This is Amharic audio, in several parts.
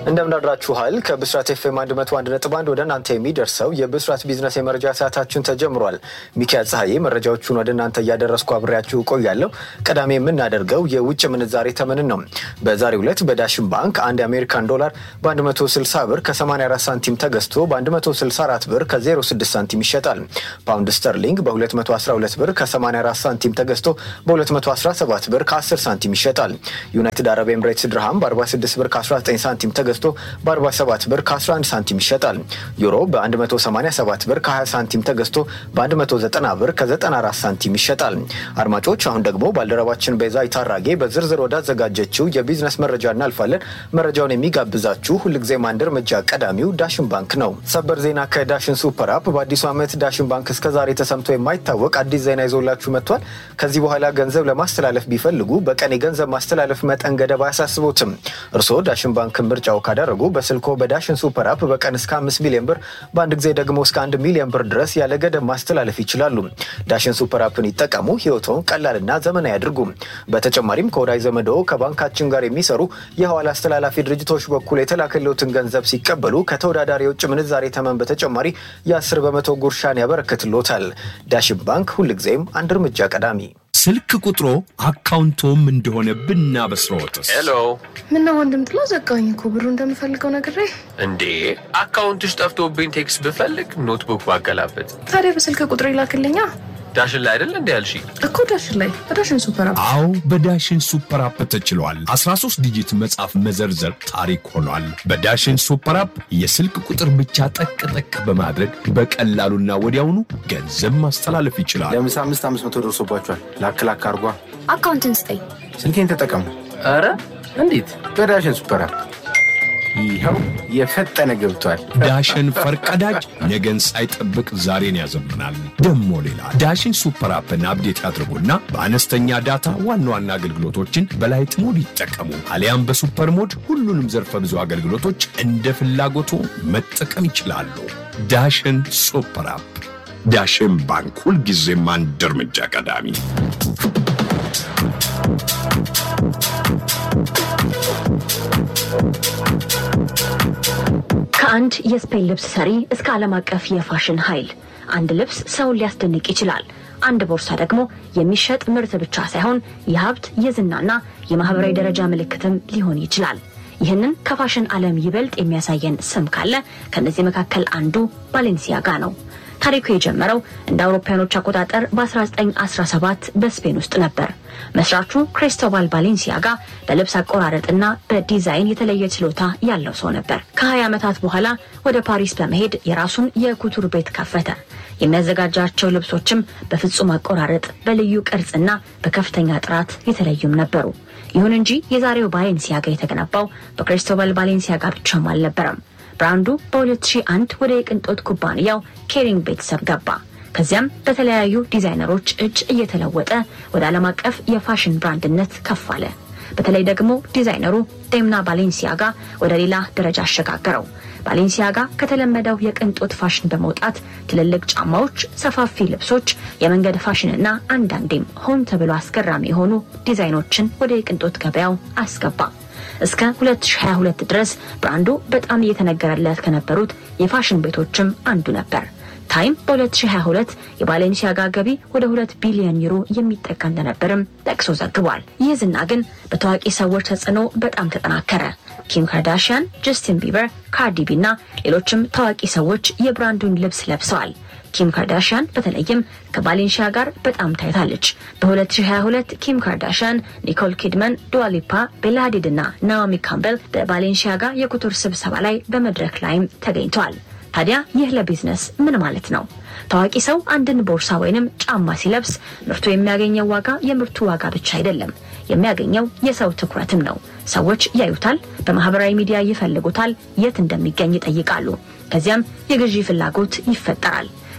እንደምናድራችኋል ከብስራት ኤፍኤም 101.1 ወደ እናንተ የሚደርሰው የብስራት ቢዝነስ የመረጃ ሰዓታችን ተጀምሯል። ሚካኤል ፀሐዬ መረጃዎቹን ወደ እናንተ እያደረስኩ አብሬያችሁ ቆያለሁ። ቀዳሚ የምናደርገው የውጭ ምንዛሬ ተመንን ነው። በዛሬው ዕለት በዳሽን ባንክ አንድ የአሜሪካን ዶላር በ160 ብር ከ84 ሳንቲም ተገዝቶ በ164 ብር ከ06 ሳንቲም ይሸጣል። ፓውንድ ስተርሊንግ በ212 ብር ከ84 ሳንቲም ተገዝቶ በ217 ብር ከ10 ሳንቲም ይሸጣል። ዩናይትድ አረብ ኤምሬትስ ድርሃም በ46 ብር ከ19 ሳንቲም ተገዝቶ በ47 ብር ከ11 ሳንቲም ይሸጣል። ዩሮ በ187 ብር ከ20 ሳንቲም ተገዝቶ በ190 ብር ከ94 ሳንቲም ይሸጣል። አድማጮች አሁን ደግሞ ባልደረባችን ቤዛ ይታራጌ በዝርዝር ወዳዘጋጀችው የቢዝነስ መረጃ እናልፋለን። መረጃውን የሚጋብዛችሁ ሁልጊዜም አንድ እርምጃ ቀዳሚው ዳሽን ባንክ ነው። ሰበር ዜና ከዳሽን ሱፐር አፕ በአዲሱ ዓመት ዳሽን ባንክ እስከዛሬ ተሰምቶ የማይታወቅ አዲስ ዜና ይዞላችሁ መጥቷል። ከዚህ በኋላ ገንዘብ ለማስተላለፍ ቢፈልጉ በቀን የገንዘብ ማስተላለፍ መጠን ገደብ አያሳስቦትም። እርስዎ ዳሽን ባንክን ምርጫው ካደረጉ በስልኮ በዳሽን ሱፐር አፕ በቀን እስከ አምስት ሚሊዮን ብር በአንድ ጊዜ ደግሞ እስከ አንድ ሚሊዮን ብር ድረስ ያለ ገደብ ማስተላለፍ ይችላሉ። ዳሽን ሱፐር አፕን ይጠቀሙ፣ ህይወቶን ቀላልና ዘመናዊ ያድርጉ። በተጨማሪም ከወዳጅ ዘመዶ ከባንካችን ጋር የሚሰሩ የሐዋላ አስተላላፊ ድርጅቶች በኩል የተላከለውትን ገንዘብ ሲቀበሉ ከተወዳዳሪ የውጭ ምንዛሬ ተመን በተጨማሪ የአስር በመቶ ጉርሻን ያበረክትሎታል። ዳሽን ባንክ ሁልጊዜም አንድ እርምጃ ቀዳሚ። ስልክ ቁጥሮ አካውንቶም እንደሆነ ብናበስረዎትስ? ሄሎ ምነው ወንድም ጥላ ዘጋኝ እኮ ብሩ እንደምፈልገው ነግሬ። እንዴ አካውንትሽ ጠፍቶብኝ ቴክስት ብፈልግ ኖትቡክ ባገላበት ታዲያ በስልክ ቁጥር ይላክልኛ ዳሽን ላይ አይደል እንዲ ያልሽ እኮ ዳሽን ላይ በዳሽን ሱፐር አፕ አዎ በዳሽን ሱፐር አፕ ተችሏል። 13 ዲጂት መጻፍ መዘርዘር ታሪክ ሆኗል። በዳሽን ሱፐር አፕ የስልክ ቁጥር ብቻ ጠቅ ጠቅ በማድረግ በቀላሉና ወዲያውኑ ገንዘብ ማስተላለፍ ይችላል። ለምሳ አምስት አምስት መቶ ደርሶባቸዋል። ላክ ላክ አርጓ። አካውንትን ስጠኝ። ስልኬን ተጠቀሙ ኧረ እንዴት በዳሽን ሱፐር አፕ። ይኸው የፈጠነ ገብቷል። ዳሽን ፈርቀዳጅ ነገን ሳይጠብቅ ዛሬን ያዘምናል። ደሞ ሌላ ዳሽን ሱፐር አፕን አፕዴት ያድርጉና በአነስተኛ ዳታ ዋና ዋና አገልግሎቶችን በላይት ሞድ ይጠቀሙ። አሊያም በሱፐር ሞድ ሁሉንም ዘርፈ ብዙ አገልግሎቶች እንደ ፍላጎቱ መጠቀም ይችላሉ። ዳሽን ሱፐር አፕ። ዳሽን ባንክ ሁልጊዜም አንድ እርምጃ ቀዳሚ። ከአንድ የስፔን ልብስ ሰሪ እስከ ዓለም አቀፍ የፋሽን ኃይል አንድ ልብስ ሰውን ሊያስደንቅ ይችላል። አንድ ቦርሳ ደግሞ የሚሸጥ ምርት ብቻ ሳይሆን የሀብት የዝናና የማህበራዊ ደረጃ ምልክትም ሊሆን ይችላል። ይህንን ከፋሽን ዓለም ይበልጥ የሚያሳየን ስም ካለ ከእነዚህ መካከል አንዱ ባሌንሲያጋ ነው። ታሪኩ የጀመረው እንደ አውሮፓውያኖች አቆጣጠር በ1917 በስፔን ውስጥ ነበር። መስራቹ ክሪስቶባል ባሌንሲያጋ በልብስ አቆራረጥና በዲዛይን የተለየ ችሎታ ያለው ሰው ነበር። ከ20 ዓመታት በኋላ ወደ ፓሪስ በመሄድ የራሱን የኩቱር ቤት ከፈተ። የሚያዘጋጃቸው ልብሶችም በፍጹም አቆራረጥ፣ በልዩ ቅርጽና በከፍተኛ ጥራት የተለዩም ነበሩ። ይሁን እንጂ የዛሬው ባሌንሲያጋ የተገነባው በክሪስቶባል ባሌንሲያጋ ብቻም አልነበረም። ብራንዱ በ2001 ወደ የቅንጦት ኩባንያው ኬሪንግ ቤተሰብ ገባ። ከዚያም በተለያዩ ዲዛይነሮች እጅ እየተለወጠ ወደ ዓለም አቀፍ የፋሽን ብራንድነት ከፍ አለ። በተለይ ደግሞ ዲዛይነሩ ዴምና ባሌንሲያጋ ወደ ሌላ ደረጃ አሸጋገረው። ባሌንሲያጋ ከተለመደው የቅንጦት ፋሽን በመውጣት ትልልቅ ጫማዎች፣ ሰፋፊ ልብሶች፣ የመንገድ ፋሽንና አንዳንዴም ሆን ተብሎ አስገራሚ የሆኑ ዲዛይኖችን ወደ የቅንጦት ገበያው አስገባ። እስከ 2022 ድረስ ብራንዱ በጣም እየተነገረለት ከነበሩት የፋሽን ቤቶችም አንዱ ነበር። ታይም በ2022 የባሌንሲያጋ ገቢ ወደ 2 ቢሊዮን ዩሮ የሚጠጋ እንደነበርም ጠቅሶ ዘግቧል። ይህ ዝና ግን በታዋቂ ሰዎች ተጽዕኖ በጣም ተጠናከረ። ኪም ካርዳሽያን፣ ጀስቲን ቢበር፣ ካርዲቢ እና ሌሎችም ታዋቂ ሰዎች የብራንዱን ልብስ ለብሰዋል። ኪም ካርዳሽያን በተለይም ከባሌንሺያ ጋር በጣም ታይታለች። በ2022 ኪም ካርዳሽያን፣ ኒኮል ኪድመን፣ ዱዋሊፓ፣ ቤላ ሀዲድ እና ናኦሚ ካምቤል በባሌንሺያ ጋር የኩቱር ስብሰባ ላይ በመድረክ ላይም ተገኝተዋል። ታዲያ ይህ ለቢዝነስ ምን ማለት ነው? ታዋቂ ሰው አንድን ቦርሳ ወይንም ጫማ ሲለብስ ምርቱ የሚያገኘው ዋጋ የምርቱ ዋጋ ብቻ አይደለም። የሚያገኘው የሰው ትኩረትም ነው። ሰዎች ያዩታል፣ በማህበራዊ ሚዲያ ይፈልጉታል፣ የት እንደሚገኝ ይጠይቃሉ። ከዚያም የግዢ ፍላጎት ይፈጠራል።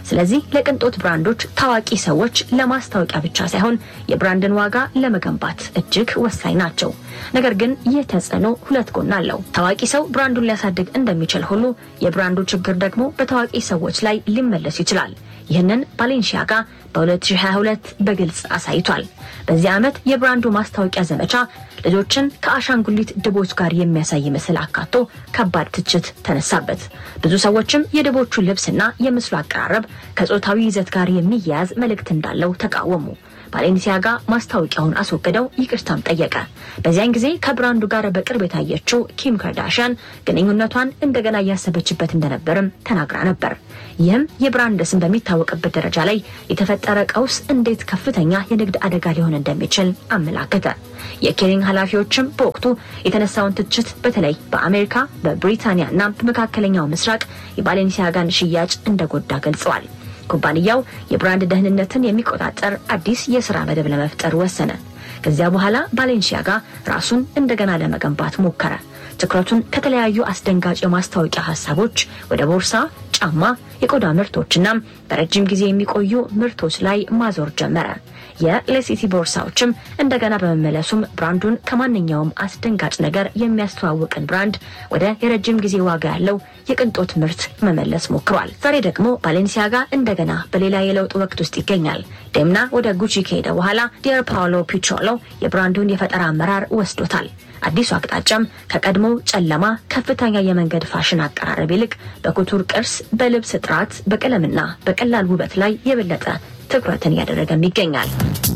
ስለዚህ ለቅንጦት ብራንዶች ታዋቂ ሰዎች ለማስታወቂያ ብቻ ሳይሆን የብራንድን ዋጋ ለመገንባት እጅግ ወሳኝ ናቸው። ነገር ግን ይህ ተጽዕኖ ሁለት ጎን አለው። ታዋቂ ሰው ብራንዱን ሊያሳድግ እንደሚችል ሁሉ የብራንዱ ችግር ደግሞ በታዋቂ ሰዎች ላይ ሊመለስ ይችላል። ይህንን ባሌንሺያጋ በ2022 በግልጽ አሳይቷል። በዚህ ዓመት የብራንዱ ማስታወቂያ ዘመቻ ልጆችን ከአሻንጉሊት ድቦች ጋር የሚያሳይ ምስል አካቶ ከባድ ትችት ተነሳበት። ብዙ ሰዎችም የድቦቹ ልብስና የምስሉ አቀራረብ ከጾታዊ ይዘት ጋር የሚያያዝ መልእክት እንዳለው ተቃወሙ። ባሌንሲያጋ ማስታወቂያውን አስወግደው ይቅርታም ጠየቀ። በዚያን ጊዜ ከብራንዱ ጋር በቅርብ የታየችው ኪም ካርዳሽያን ግንኙነቷን እንደገና እያሰበችበት እንደነበርም ተናግራ ነበር። ይህም የብራንድ ስም በሚታወቅበት ደረጃ ላይ የተፈጠረ ቀውስ እንዴት ከፍተኛ የንግድ አደጋ ሊሆን እንደሚችል አመላከተ። የኬሪንግ ኃላፊዎችም በወቅቱ የተነሳውን ትችት በተለይ በአሜሪካ በብሪታንያ እና በመካከለኛው ምስራቅ የባሌንሲያጋን ሽያጭ እንደጎዳ ገልጸዋል። ኩባንያው የብራንድ ደህንነትን የሚቆጣጠር አዲስ የስራ መደብ ለመፍጠር ወሰነ። ከዚያ በኋላ ባሌንሺያጋ ራሱን እንደገና ለመገንባት ሞከረ። ትኩረቱን ከተለያዩ አስደንጋጭ የማስታወቂያ ሀሳቦች ወደ ቦርሳ፣ ጫማ፣ የቆዳ ምርቶችና በረጅም ጊዜ የሚቆዩ ምርቶች ላይ ማዞር ጀመረ። የሌሲቲ ቦርሳዎችም እንደገና በመመለሱም ብራንዱን ከማንኛውም አስደንጋጭ ነገር የሚያስተዋውቅን ብራንድ ወደ የረጅም ጊዜ ዋጋ ያለው የቅንጦት ምርት መመለስ ሞክሯል። ዛሬ ደግሞ ባሌንሲያጋ እንደገና በሌላ የለውጥ ወቅት ውስጥ ይገኛል። ዴምና ወደ ጉቺ ከሄደ በኋላ ዲየር ፓውሎ ፒቾሎ የብራንዱን የፈጠራ አመራር ወስዶታል። አዲሱ አቅጣጫም ከቀድሞ ጨለማ ከፍተኛ የመንገድ ፋሽን አቀራረብ ይልቅ በኩቱር ቅርስ፣ በልብስ ጥራት፣ በቀለምና በቀላል ውበት ላይ የበለጠ ትኩረትን እያደረገም ይገኛል።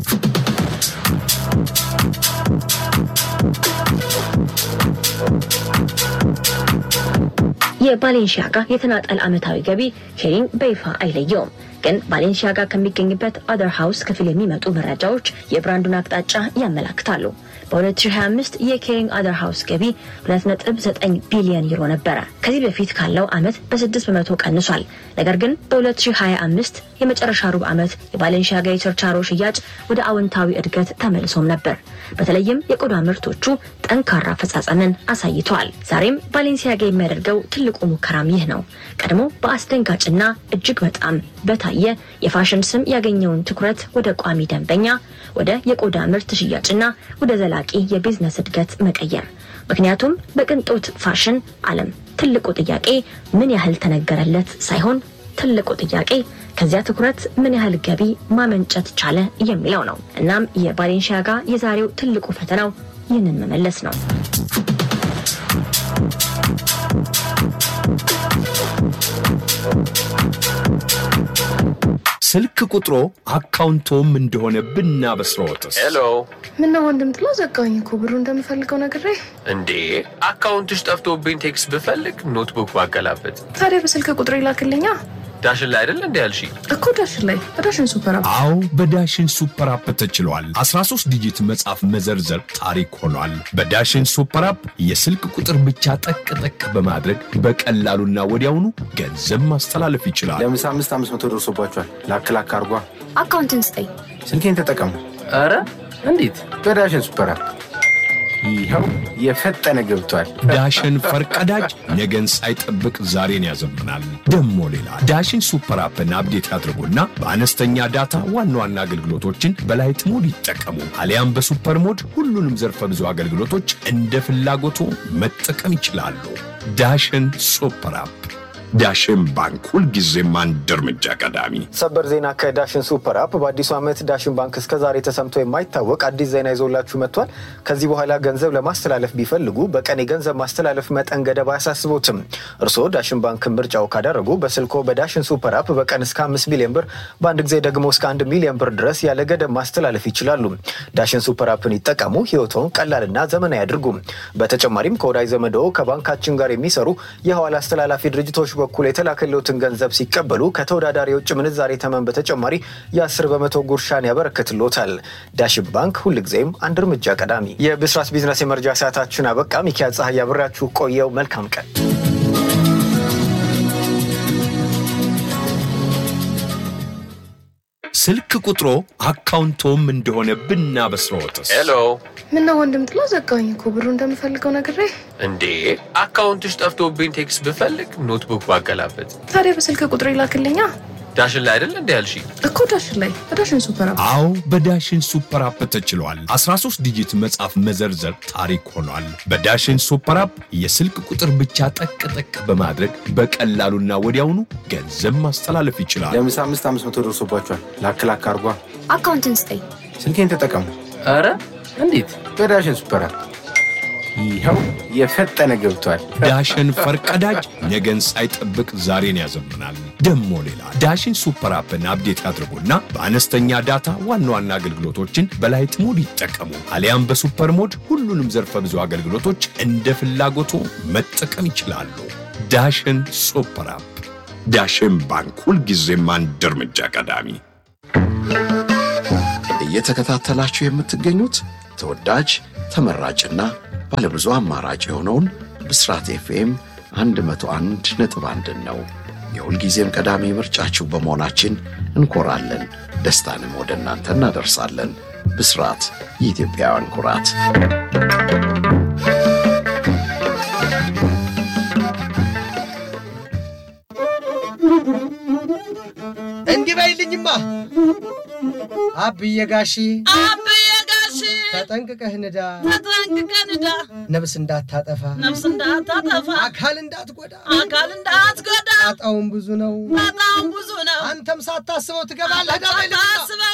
የባሌንሺያጋ የተናጠል ዓመታዊ ገቢ ኬሪንግ በይፋ አይለየውም። ግን ባሌንሺያጋ ከሚገኝበት አደር ሃውስ ክፍል የሚመጡ መረጃዎች የብራንዱን አቅጣጫ ያመላክታሉ። በ2025 የኬሪንግ አደር ሃውስ ገቢ 2.9 ቢሊዮን ዩሮ ነበረ። ከዚህ በፊት ካለው ዓመት በ6 በመቶ ቀንሷል። ነገር ግን በ2025 የመጨረሻ ሩብ ዓመት የባሌንሺያጋ የችርቻሮ ሽያጭ ወደ አዎንታዊ እድገት ተመልሶም ነበር። በተለይም የቆዳ ምርቶቹ ጠንካራ አፈጻጸምን አሳይተዋል። ዛሬም ባሌንሲያጋ የሚያደርገው ትልቁ ሙከራም ይህ ነው። ቀድሞ በአስደንጋጭና እጅግ በጣም በታየ የፋሽን ስም ያገኘውን ትኩረት ወደ ቋሚ ደንበኛ፣ ወደ የቆዳ ምርት ሽያጭና ወደ ዘላቂ የቢዝነስ እድገት መቀየር። ምክንያቱም በቅንጦት ፋሽን ዓለም ትልቁ ጥያቄ ምን ያህል ተነገረለት ሳይሆን ትልቁ ጥያቄ ከዚያ ትኩረት ምን ያህል ገቢ ማመንጨት ቻለ የሚለው ነው። እናም የባሌንሺያጋ የዛሬው ትልቁ ፈተናው ይህንን መመለስ ነው። ስልክ ቁጥሮ አካውንቶም እንደሆነ ብናበስረዎትስ? ሄሎ ምነው ወንድም ጥላ ዘጋኝ እኮ ብሩ እንደምፈልገው ነግሬ። እንዴ አካውንትሽ ጠፍቶብኝ ቴክስት ብፈልግ ኖትቡክ ባገላበት ታዲያ በስልክ ቁጥር ይላክልኛ ዳሽን ላይ አይደል እንዲ ያልሽ እኮ ዳሽን ላይ በዳሽን ሱፐር አፕ አዎ በዳሽን ሱፐር አፕ ተችሏል። 13 ዲጂት መጻፍ መዘርዘር ታሪክ ሆኗል። በዳሽን ሱፐር አፕ የስልክ ቁጥር ብቻ ጠቅ ጠቅ በማድረግ በቀላሉና ወዲያውኑ ገንዘብ ማስተላለፍ ይችላል። ለምሳ አምስት አምስት መቶ ደርሶባቸዋል። ላክ ላክ አርጓ። አካውንትን ስጠኝ። ስልኬን ተጠቀሙ ኧረ እንዴት በዳሽን ሱፐር አፕ። ይኸው የፈጠነ ገብቷል። ዳሽን ፈርቀዳጅ ነገን ሳይጠብቅ ዛሬን ያዘምናል። ደሞ ሌላ ዳሽን ሱፐር አፕን አፕዴት ያድርጉና በአነስተኛ ዳታ ዋና ዋና አገልግሎቶችን በላይት ሞድ ይጠቀሙ። አሊያም በሱፐር ሞድ ሁሉንም ዘርፈ ብዙ አገልግሎቶች እንደ ፍላጎቱ መጠቀም ይችላሉ። ዳሽን ሱፐር አፕ። ዳሽን ባንክ ሁልጊዜም አንድ እርምጃ ቀዳሚ። ሰበር ዜና ከዳሽን ሱፐር አፕ በአዲሱ ዓመት ዳሽን ባንክ እስከዛሬ ተሰምቶ የማይታወቅ አዲስ ዜና ይዞላችሁ መጥቷል። ከዚህ በኋላ ገንዘብ ለማስተላለፍ ቢፈልጉ በቀን የገንዘብ ማስተላለፍ መጠን ገደብ አያሳስቦትም። እርስዎ ዳሽን ባንክ ምርጫው ካደረጉ በስልኮ በዳሽን ሱፐር አፕ በቀን እስከ አምስት ሚሊዮን ብር በአንድ ጊዜ ደግሞ እስከ አንድ ሚሊዮን ብር ድረስ ያለ ገደብ ማስተላለፍ ይችላሉ። ዳሽን ሱፐር አፕን ይጠቀሙ፣ ህይወቶን ቀላልና ዘመናዊ ያድርጉ። በተጨማሪም ከወዳጅ ዘመዶ ከባንካችን ጋር የሚሰሩ የሐዋላ አስተላላፊ ድርጅቶች በኩል የተላከለውትን ገንዘብ ሲቀበሉ ከተወዳዳሪ የውጭ ምንዛሬ ተመን በተጨማሪ የ10 በመቶ ጉርሻን ያበረክትሎታል። ዳሽን ባንክ ሁልጊዜም አንድ እርምጃ ቀዳሚ። የብስራት ቢዝነስ የመረጃ ሰዓታችን አበቃ። ሚኪያ ፀሐይ አብሬያችሁ ቆየው። መልካም ቀን። ስልክ ቁጥሮ አካውንቶም እንደሆነ ብናበስረዎትስ? ሄሎ ምነው ወንድም ጥላ ዘጋኝ እኮ ብሩ እንደምፈልገው ነግሬ። እንዴ አካውንትሽ ጠፍቶብኝ ቴክስት ብፈልግ ኖትቡክ ባገላበት ታዲያ በስልክ ቁጥር ይላክልኛ ዳሽን ላይ አይደል እንዲ ያልሽ? እኮ ዳሽን ላይ በዳሽን ሱፐር አፕ አዎ በዳሽን ሱፐር አፕ ተችሏል። 13 ዲጂት መጻፍ መዘርዘር ታሪክ ሆኗል። በዳሽን ሱፐር አፕ የስልክ ቁጥር ብቻ ጠቅ ጠቅ በማድረግ በቀላሉና ወዲያውኑ ገንዘብ ማስተላለፍ ይችላል። ለምሳ አምስት አምስት መቶ ደርሶባቸዋል። ላክ ላክ አርጓ። አካውንትን ስጠኝ። ስልኬን ተጠቀሙ ኧረ እንዴት በዳሽን ሱፐር አፕ። ይኸው የፈጠነ ገብቷል። ዳሽን ፈርቀዳጅ ነገን ሳይጠብቅ ዛሬን ያዘምናል። ደሞ ሌላ ዳሽን ሱፐር አፕን አፕዴት ያድርጉና በአነስተኛ ዳታ ዋና ዋና አገልግሎቶችን በላይት ሞድ ይጠቀሙ። አሊያም በሱፐር ሞድ ሁሉንም ዘርፈ ብዙ አገልግሎቶች እንደ ፍላጎቱ መጠቀም ይችላሉ። ዳሽን ሱፐር አፕ። ዳሽን ባንክ ሁልጊዜም አንድ እርምጃ ቀዳሚ። እየተከታተላችሁ የምትገኙት ተወዳጅ ተመራጭና ባለብዙ አማራጭ የሆነውን ብስራት ኤፍኤም 101 ነጥብ አንድን ነው። የሁልጊዜም ቀዳሚ ምርጫችሁ በመሆናችን እንኮራለን። ደስታንም ወደ እናንተ እናደርሳለን። ብስራት የኢትዮጵያውያን ኩራት። እንዲህ በይልኝማ አብዬ ጋሺ አብዬ ጋሽ ተጠንቅቀህ ንዳ፣ ተጠንቅቀህ ንዳ፣ ነብስ እንዳታጠፋ፣ ነፍስ እንዳታጠፋ፣ አካል እንዳትጎዳ፣ አካል እንዳትጎዳ፣ ጣጣውን ብዙ ነው፣ በጣም ብዙ ነው። አንተም ሳታስበው ትገባለህ። ዳ በይልኝማ ሳታስበው